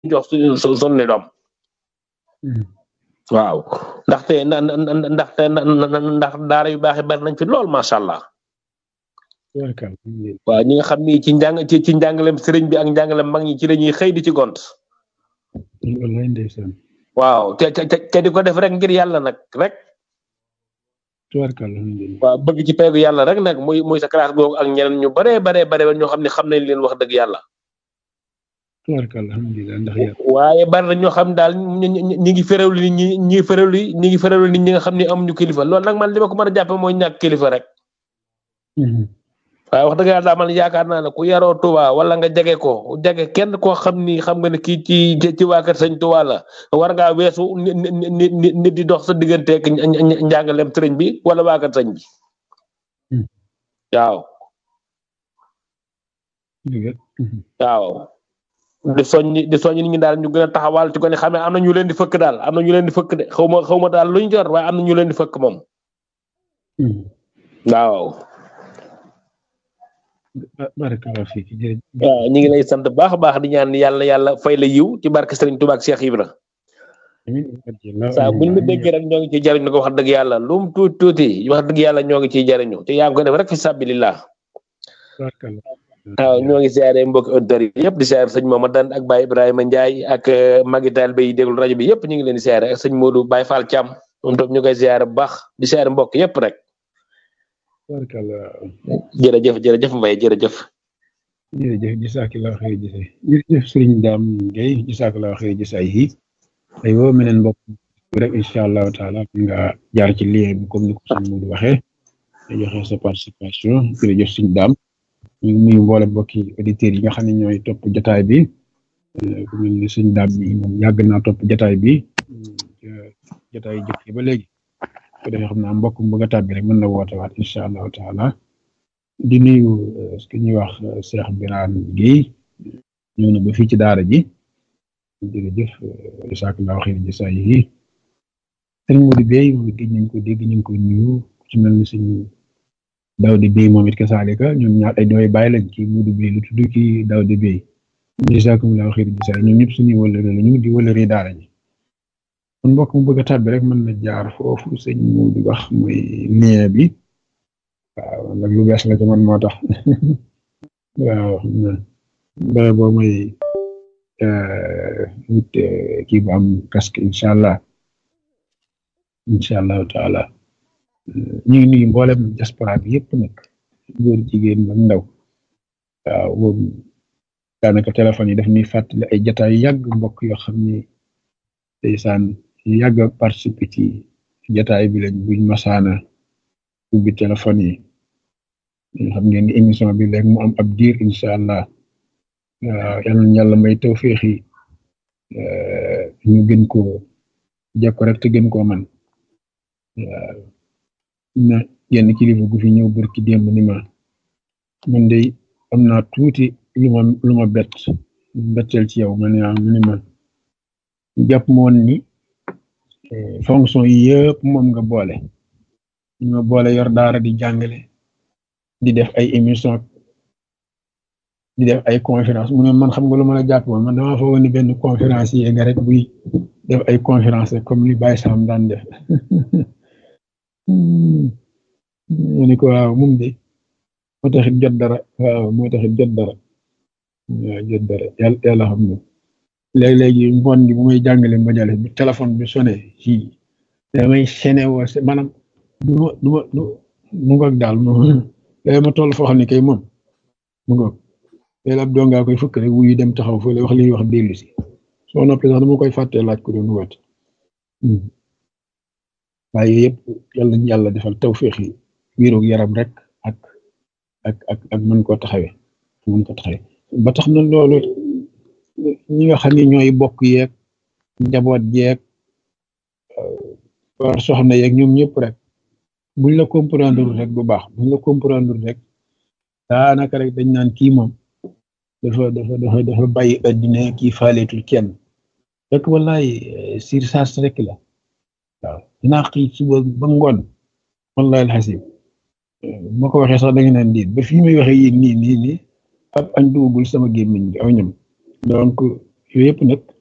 jox suñu suñu doom waaw ndaxte na ndaxte ndax daara yu baax yi bari nañ fi lool macha allah waaw ñi nga xam ni ci njàng ci ci njàngalem sëriñ bi ak njàngalem mag ñi ci la ñuy xëy di ci gont wallaay ndeysaan waaw te te te di ko def rek ngir yàlla nag rek tubaarkàlla alhamdulilah waaw bëgg ci peegu yàlla rek nag muy muy sa classe googu ak ñeneen ñu baree baree bare ñoo xam ne xam nañ leen wax dëgg yàlla tubaarkàlla alhamdulilah ndax yàlla waaye bari na ñoo xam daal ñi ñi ngi féréwlu nit ñi ñi féréwlu ñi ngi féréwlu nit ñi nga xam ne amuñu kilifa loolu nag man li ma ko mën a jàppe mooy ñàkk kilifa rek waaye wax dëgg yàlla daal man yaakaar naa ne ku yaroo Touba wala nga jege ko jege kenn koo xam ni xam nga ne kii ci ci waa kër sëñ Touba la war ngaa weesu nit nit di dox sa digganteeg njàngaleem sëriñ bi wala waa kër sëñ bi waaw waaw di soññi di soññi nit ñi daal ñu gën a taxawal ci ko ne xam ne am na ñu leen di fëkk daal am na ñu leen di fëkk de xaw ma xaw ma daal luñ jor waaye am na ñu leen di fëkk moom waaw barakallahu fiik waaw ñu ngi lay sant baax a baax di ñaan yàlla yàlla fay la yiw ci barke Sëriñ Tuubaa ak Cheikh Ibra saa buñ la déggee rek ñoo ngi ciy jariñu ko wax dëgg yàlla lu mu tuuti tuuti wax dëgg yàlla ñoo ngi ciy jariñu te yaa ngi ko def rek fi sabilillah waaw ñoo ngi siyaare mbokki auditeurs yi yëpp di siyaare sëñ Mamadou ak Baye Ibrahima Ndiaye ak Magital Bay déglu rajo bi yëpp ñu ngi leen di siyaare ak sëñ Modou Baye Fall Thiam moom tam ñu koy siyaare bu baax di siyaare mbokk yëpp rek jërëjëf jërëjëf Mbaye jërëjëf jërëjëf jazakallahu xayr jëse jërëjëf sëriñ Dame Gueye jazakallahu xayr jëse ay yi ay woo meneen mbokk rek incha allahu taala nga jaar ci lien bi comme ni ko sëñ Modou waxee nga joxe sa participation jërëjëf sëriñ Dame ñu ngi nuyu mboole mbokki auditeurs yi nga xam ne ñooy topp jotaay bi ku mel ni sëñ Dame bi moom yàgg naa topp jotaay bi jotaay yi jëkk ba léegi ko defee xam naa mbokk mu bëgg a tàbbi rek mën na woote waat incha allahu taala di nuyu ce que ñuy wax Cheikh Birane Guèye ñëw na ba fii ci daara ji jërëjëf jazakallahu xayr jasa yi sëñ Modou Bey moom it gëj nañ ko dégg ñu ngi koy nuyu ci mel ni sëñ Daouda Bey moom it kasaalika ñoom ñaar ay dooy bàyyi lañ ci Modou Bey lu tudd ci Daouda Bey jazakumullahu xayr jasa ñoom ñëpp suñuy wëllëre lañu di wëllëre daara ji kon mbokk mu bëgg a tàbbi rek mën na jaar foofu sëñ Modou wax mooy lien bi waaw nag lu bees la ci man moo tax waaw ba boo may wut kii bu am casque incha allah incha allahu taala ñu ngi nuyu mboolem diaspora bi yëpp nag góor jigéen ba ndaw waaw boobu daanaka téléphone yi daf ñuy fàttali ay jataay yàgg mbokk yoo xam ni ndeysaan yàgg a participer ci jataay bi lañ buñ masaana ubbi téléphone yi xam ngeen ni émission bi léegi mu am ab diir incha allah yal na yàlla may tawféex yi ñu gën koo jekko rek te gën koo man na yenn kilifa gu fi ñëw barki démb ni ma man de am naa tuuti lu ma lu ma bett betteel ci yow ma ne mu ni ma jàpp moon ni fonction yi yëpp moom nga boole ñu ma boole yor daara di jàngale di def ay émission di def ay conférence mu ne man xam nga lu ma la jàpp woon man damaa foog ni benn conférence yi nga rek buy def ay conférence comme ni Baye Sam daan def mu ne ko waaw moom de moo taxit jot dara waaw moo taxit jot dara waaw jot dara yàlla yàlla xam na léeg-léegi ngoon gi bu may jàngale mbajale bu téléphone bi sonné ci damay sene woo maanaam du ma du ma du mu ngoog daal moom léegi ma toll foo xam ne kay moom mu ngoog léegi ab dongaa koy fëkk rek wuyu dem taxaw fële wax li ñuy wax dellu si soo noppee sax dama koy fàttee laaj ko doon woote waaye yëpp yàlla nañ yàlla defal tawféex yi wéeroog yaram rek ak ak ak ak mën koo taxawee mën ko taxawee ba tax na loolu ñi nga xam ne ñooy bokk yeeg njaboot yeeg war soxna yeeg ñoom ñëpp rek buñ la comprendre rek bu baax buñ la comprendre rek daanaka rek dañ naan kii moom dafa dafa dafa dafa bàyyi addina kii faaleetul kenn rek wallaay sur sas rek la waaw dinaa xëy suba ba ngoon wallahi alxasim moo ko waxee sax da nga naan diit ba fii may waxee yéen nii nii nii ab añ duggul sama gémmiñ bi aw ñam donc yooyu yëpp nag